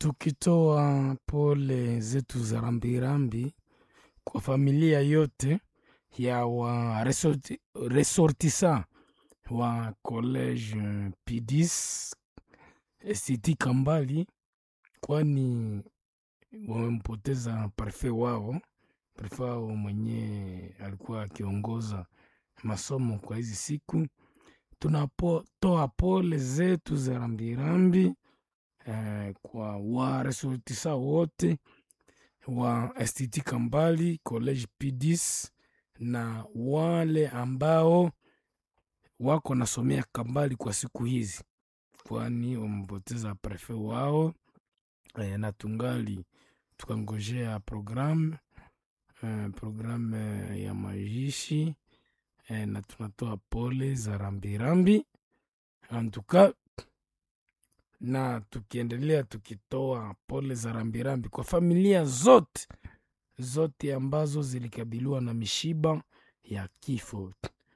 tukitoa pole zetu za rambirambi kwa familia yote ya wa resorti, resortisa wa college P10 ST Kambali, kwani wamempoteza prefe wao, prefe wao mwenye alikuwa akiongoza masomo kwa hizi siku. Tunatoa pole zetu za rambirambi eh, kwa waresortisa wote wa STT Kambali college P10 na wale ambao wako nasomea Kambali kwa siku hizi, kwani wamepoteza prefe wao eh, na tungali tukangojea programu eh, programu eh, ya majishi eh, na tunatoa pole za rambirambi antuka na tukiendelea tukitoa pole za rambirambi kwa familia zote zote ambazo zilikabiliwa na mishiba ya kifo,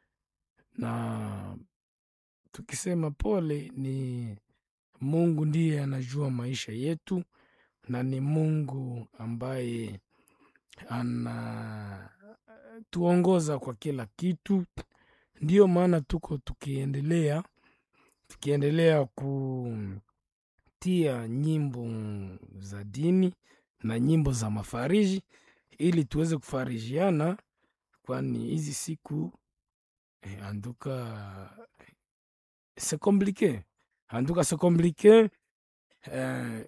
na tukisema pole, ni Mungu ndiye anajua maisha yetu, na ni Mungu ambaye anatuongoza kwa kila kitu. Ndiyo maana tuko tukiendelea tukiendelea kutia nyimbo za dini na nyimbo za mafariji ili tuweze kufarijiana, kwani hizi siku eh, anduka se komplike anduka se komplike eh,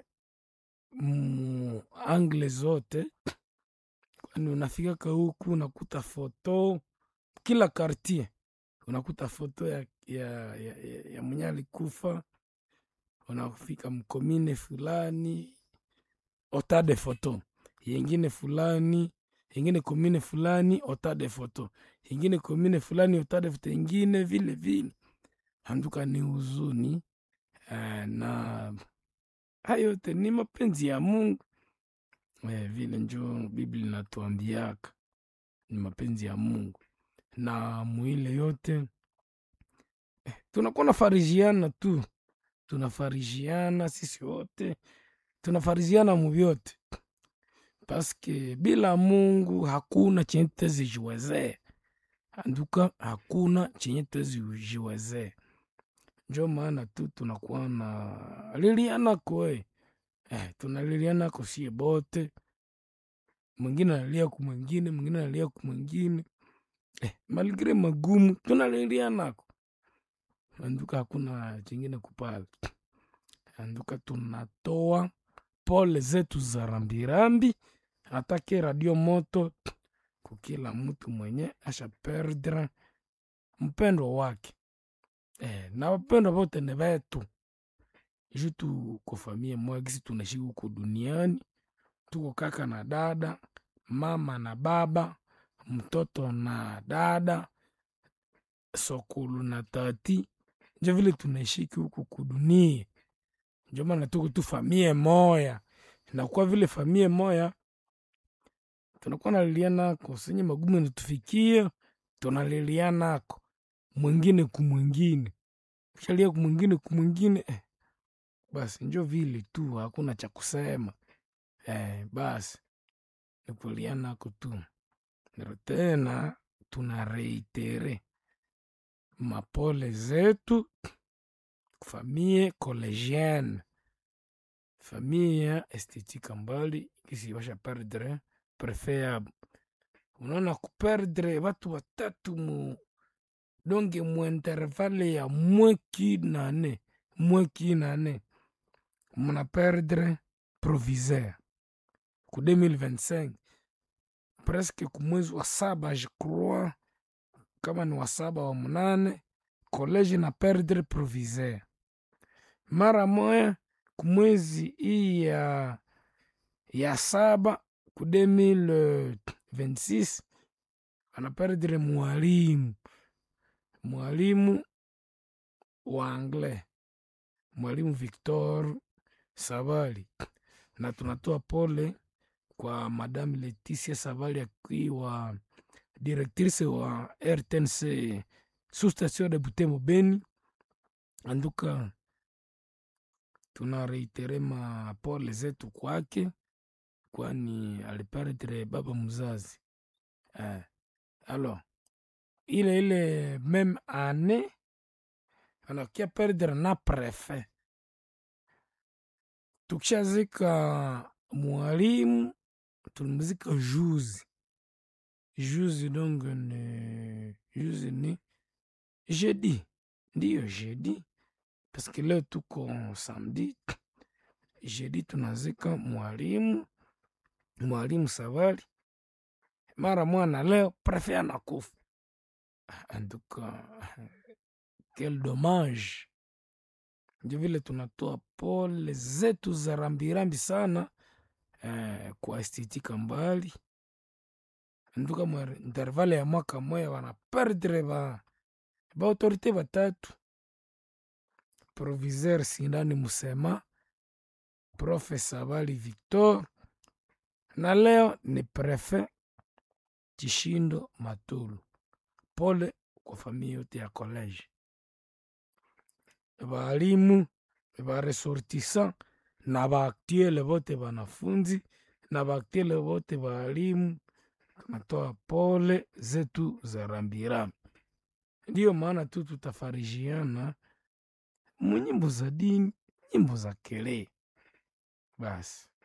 mu angle zote, kwani unafikaka huku unakuta foto kila kartier, unakuta foto ya, ya, ya, ya, ya mwenye alikufa, unafika mkomine fulani ota de foto yengine fulani yengine komine fulani ota de foto yengine komine fulani ota de foto yengine vile vile, anduka ni huzuni eh, na hayo yote ni mapenzi ya Mungu eh, vile njo Biblia inatuambiaka ni mapenzi ya Mungu, na mwile yote eh, tunakuwa nafarijiana tu, tunafarijiana sisi wote tunafarijiana muvyote paske bila Mungu hakuna chenye tutezijiwezee, anduka hakuna chenye tutezijiwezee. Njo maana tu tunakuwa na lilianako eh, eh, tunalilianako sie bote, mwingine analia ku mwingine, mwingine analia ku mwingine eh, maligre magumu tunalilianako, anduka hakuna chingine kupala, anduka tunatoa pole zetu za rambirambi atake radio moto kukila mtu mwenye asha perdre mpendwa wake eh, na wapendwa vote ni vetu ju tuko famie moya gisi tunaishi huku duniani, tuko kaka na dada, mama na baba, mtoto na dada, sokulu na tati, njo vile tunaishiki huku kudunia njo maana tuko tu famie moya, na kwa vile famie moya tunakuwa nalilianako senye magumu natufikia, tunalilianako mwingine kumwingine, kishalia kumwingine kumwingine eh, basi njo vile tu, hakuna cha kusema eh, basi nikulianako tu nero tena tuna reitere mapole zetu famille collegienne famille ya STT Kambali kisi basha perdre prefe yabo. Unaona kuperdre watu watatu mu donge mu intervalle ya mweki nane mweki nane muna perdre proviseur ku 2025 presque ku mwezi wa saba je crois, kama ni wa saba wa munane college na perdre proviseur mara moya kumwezi hii ya, ya saba ku 2026 anaperdre mwalimu mwalimu wa anglais mwalimu Victor Savali, na tunatoa pole kwa madame Leticia Savali akiwa directrice wa RTNC sous station de Butembo Beni. Anduka tuna reitere mapole zetu kwake, kwani aliperdre baba mzazi eh. Alors ile ile meme ane anakia perdre na prefet. Tukishazika mwalimu tulimzika juzi juzi, donc ni juzi ni jeudi, ndiyo jeudi parce que leo tuko samedi. Jeudi tunazika mwalimu mwalimu Savali mara mwana, leo prefet anakufa. En tout cas quel dommage! Ndio vile tunatoa pole zetu za rambirambi sana eh, kwa estetika mbali nduka mwa intervale ya mwaka moya wana perdre ba ba autorite batatu proviseur Sindani Musema, profe Savali Victor na leo ni prefet Chishindo Matulu. Pole kwa familia yote ya college, baalimu baresortissant na baaktuele bote banafunzi na baaktuele bote baalimu, tunatoa pole zetu za rambirambi. Ndiyo maana tu tutafarijiana munyimbo za dini, nyimbo za kele basi.